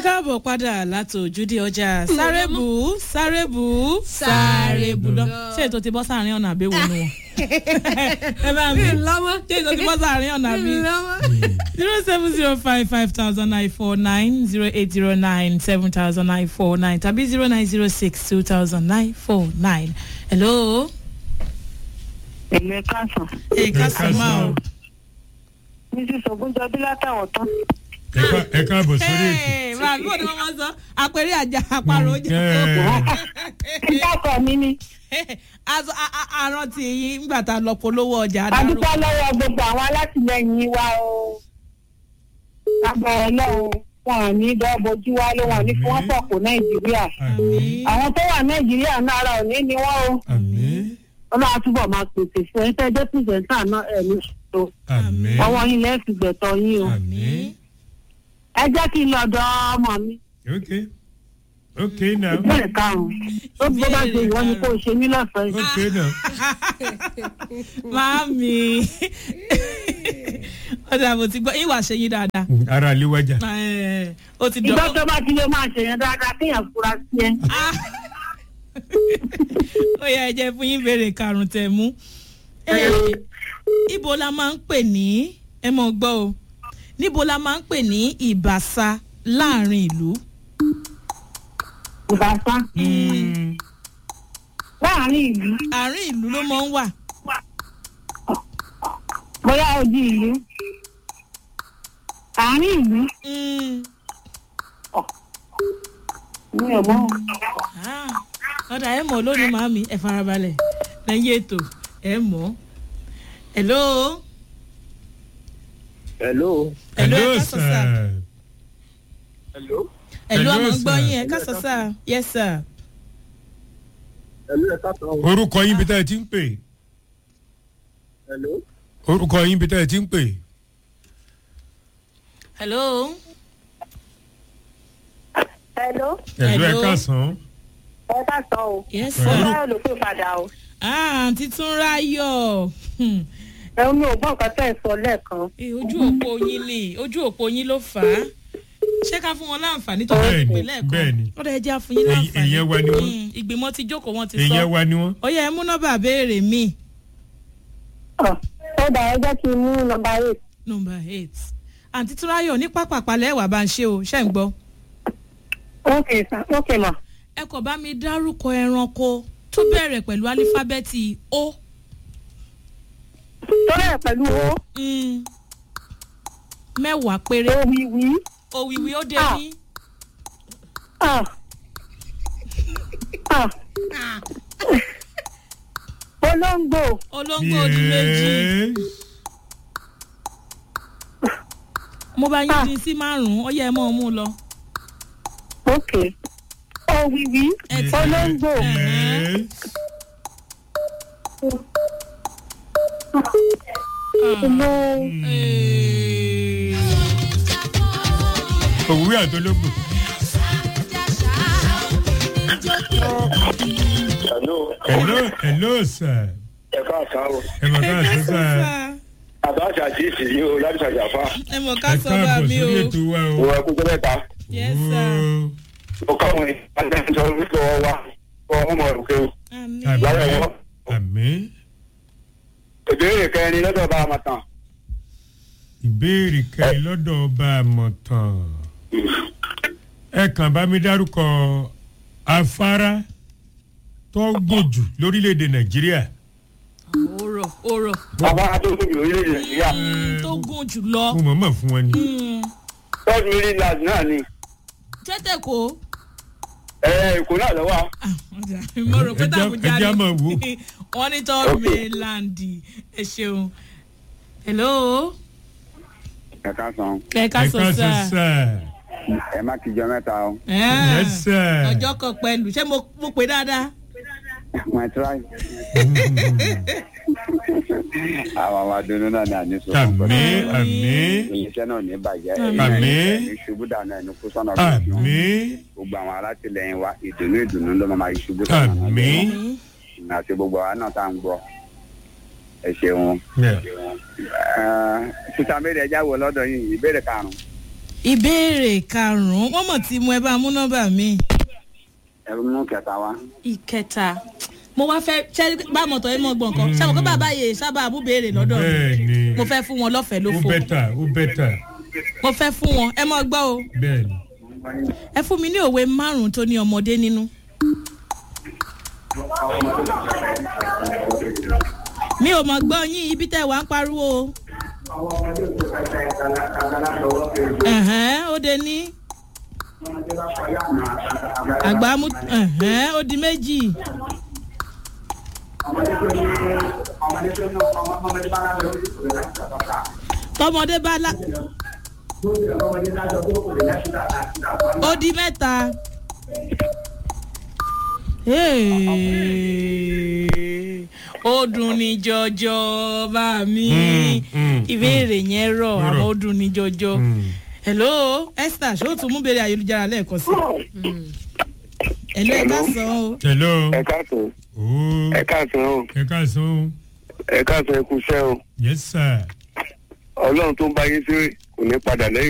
káàbọ̀ padà láti ojúde ọjà sárébù sárébù Sárébù lọ lọ. ṣé ètò ti bọ́ sáàrin ọ̀nà àbẹ̀wò nu wọn. ẹ bá mi lọ́wọ́ ṣé ètò ti bọ́ sáàrin ọ̀nà àbí lọ́wọ́. zero seven zero five five thousand nine four nine zero eight zero nine seven thousand nine four nine tàbí zero nine zero six two thousand nine four nine. hello. èmi káàsán ẹ káàsán máa o. mrs ogunjọbí látàwọn tán ẹ ká- ẹ káàbọ̀ sórí ètò. Hey, máa bí wọ́n ní wọ́n máa sọ àpẹẹrẹ àjà àparò ojú. ìdákọ̀ mi ni aṣọ àrùn tí yín nígbà tá a lọ polówó ọjà adarú. adúpẹ́ lọ́wọ́ gbogbo àwọn alátìlẹyìn wa o agbára ọlọ́run wọn ò ní dọ́bojú wa ló wọn ò ní kí wọ́n pọ̀pọ̀ nàìjíríà àmín àwọn tó wà nàìjíríà náà ara òní ni wọ́n o àmín ọlọ́run túbọ̀ máa pèsè fún ẹ tẹ́ jẹ́ pìrìsẹ́ńtà náà ẹ̀ ní ṣètò àmín ọwọ́ yín lẹ́ẹ̀fì gbẹ̀tọ̀ yín o àmín. ẹ jẹ́ kí n lọ dọ́ ọmọ mi ok ok now ìbéèrè karùn-ún ó bó bá ṣe ìwọ ni kò ṣe mí lọ́fẹ̀ẹ́ ok now Màámi. ọ̀dà mo ti gbọ́ yín wàá ṣe yín dáadáa. ara léwájà. Ẹ̀, ó ti ìgbà dọ́kọ̀. tó bá ti lè máa ṣèyàn dáadáa kéèyàn fura sí ẹ. ó yẹ ẹ jẹ́ fún yín béèrè karùn-ún tẹ̀ mú. Ẹ̀, ibo la máa ń pè ní ẹ mọ̀ gbọ́ o níbo la máa ń pè ní ìbàṣà láàrin ìlú. ìbáṣá láàrin ìlú àárín ìlú ló máa ń wà. bóyá odi ìlú àárín ìlú Mm. mi ò mọ Ah, ọ̀dà ẹ̀ mọ̀ lónìí màámi ẹ̀ farabalẹ̀ lẹ́yìn ètò ẹ̀ mọ̀. hello. hello hello ẹ̀ hello kásán sá. sir. hello hello Hello, àmọ́ ń gbọ́ sir. yín ẹ̀ kásán sá. yes sir. hello ẹ káàtó orúkọ yín bí tá ẹ ti ń pè hello orúkọ yín bí tá ẹ ti ń pè. hello. hello hello ẹ Hello. káàsán. ẹ ká sọ o yes mo sir. bá lò pé padà o ah àǹtí tún ráyọ̀. Hmm. ẹ mi ò gbọ́ nǹkan tẹ́ ẹ sọ lẹ́ẹ̀kan Eh, ojú òpó yín ni ojú òpó yín ló fà á ṣé ká fún wọn láǹfààní tó bá ti Bẹ́ẹ̀ni, pè lẹ́ẹ̀kan bẹ́ẹ̀ni. ó dẹ̀ jẹ́ àfún yín Èyí- láǹfààní èyí wa ni wọ́n. Hmm, ìgbìmọ̀ ti jókòó wọn ti sọ èèyàn wa ni wọ́n. ó yẹ ẹ mú nọ́mbà béèrè mi Ọ̀, ó dà ẹ jẹ́ kí n mú nọmba eight nọ́mbà eight àǹtí tún ráyọ̀ ní pápápalẹ̀ ẹ̀wà bá ń ṣe o ṣẹ́ ń gbọ́ ok sir ok ma ẹ kò bá mi dárúkọ ẹranko tó bẹ̀rẹ̀ pẹ̀lú álífábẹ́ẹ̀tì o tó rẹ̀ pẹ̀lú owó Hmm. mẹ́wàá péré òwìwí òwìwí ó dé Ah. ní ah ah olóńgbò olóńgbò odi méjì. Yes. mo bá yín Ah. dín sí márùn-ún ó yẹ ẹ mọ́ ọ mú lọ. ok òwìwí Ẹ ti- olóńgbò Yes. olóńgbò. òwúrọ̀ àtológbò. hello hello hello sir. ẹ káàsán o ẹ mọ̀ ká sọ sir. àbáṣà àjíìsì yìí o láti ṣàjàfà ẹ mọ̀ ká ẹ sọ bá káàbọ̀ mi o. sórí ètò wa o. ìwọ ẹkú gbẹmẹta yes sir. ó káwọn ìpàdésọ wípé wọn wá wọn wọn mọ òkè o àmì Àmì. lára wọn àmín. ìbéèrè kẹrin lọ́dọ̀ bá a máa tàn ìbéèrè kẹrin lọ́dọ̀ ọba àmọ̀tàn. ẹ kàn bá mi dárúkọ afárá tó gùn jù lórílẹ̀‐èdè nàìjíríà. òrò òrò bàbá tó tóbi orílẹ̀-èdè nàìjíríà Mm, tó gùn jù lọ. mo mọ̀ mọ̀ fún wọn ni. Mm, third million land náà ni tẹ́tẹ̀ kó. ẹ èkó náà lọ́wọ́ Ah, ọjà, mo rò pé Ẹ já- tàbújá ẹ já ni. máa wò. wọ́n ní tọ́ mainland ẹ ṣeun. hello ẹ káàsán ẹ ká ẹ sọ ká sọ sá. sir. ẹ má kíjọ mẹ́ta o yes sir. ọjọ́ kan pẹ̀lú ṣé mo mo pè dáadáa. my try àwọn àwọn adunu náà ní àníṣe àmín àmín iléeṣẹ́ náà ní bàjẹ́ Àmín. ẹ̀yin ṣubú dànù ẹni kú sọ́nà ọ̀gbìn àmín gbogbo àwọn alátìlẹyìn wa ìdùnnú ìdùnnú ló máa yí ṣubú sọ́nà àmín. àti gbogbo àwọn náà tá à ń gbọ́ ẹ ṣeun Yeah. sísá méjì ẹjá wo lọ́dọ̀ yìí ìbéèrè karùn-ún ìbéèrè karùn-ún wọ́n mọ̀ tí mo ẹ bá mú nọ́mbà mi. ẹ̀rù mú kẹta wá. ìkẹta mo wá fẹ́ ṣe bá mọ̀tọ́ ẹ mọ̀ gbọ̀n kan ṣé àwọn kó bàbá yìí sábà mú béèrè lọ́dọ̀ mi bẹ́ẹ̀ni mo fẹ́ fún wọn lọ́fẹ̀ẹ́ ló ó fò bẹ́tà ó bẹ́tà mo fẹ́ fún wọn ẹ mọ̀ gbọ́ o bẹ́ẹ̀ni. ẹ fún mi ní òwe márùn-ún tó ní ọmọdé nínú. mi ò mọ̀ gbọ́ yín ibi tẹ́ wàá ń pariwo o. Ẹ̀hẹ́n, ó de ní àgbà mú ẹ̀hẹ́n, ó di méjì. tọmọdé bá la ó di mẹ́ta. Hey, ó dùn ní jọjọ bá mi Mm, mm, ìbéèrè yẹn rọ Ó rọ̀. àmọ́ ó dùn ní jọjọ. Mm. hello esther ṣé o tún mú béèrè ayélujára lẹ́ẹ̀kan sí. hello ẹ ká sọ o. hello. ẹ káàsán ooo ẹ káàsán o ẹ káàsán o ẹ káàsán ẹ kú iṣẹ́ o yes sir. ọlọ́run tó ń bá yín sí kò ní padà lẹ́yìn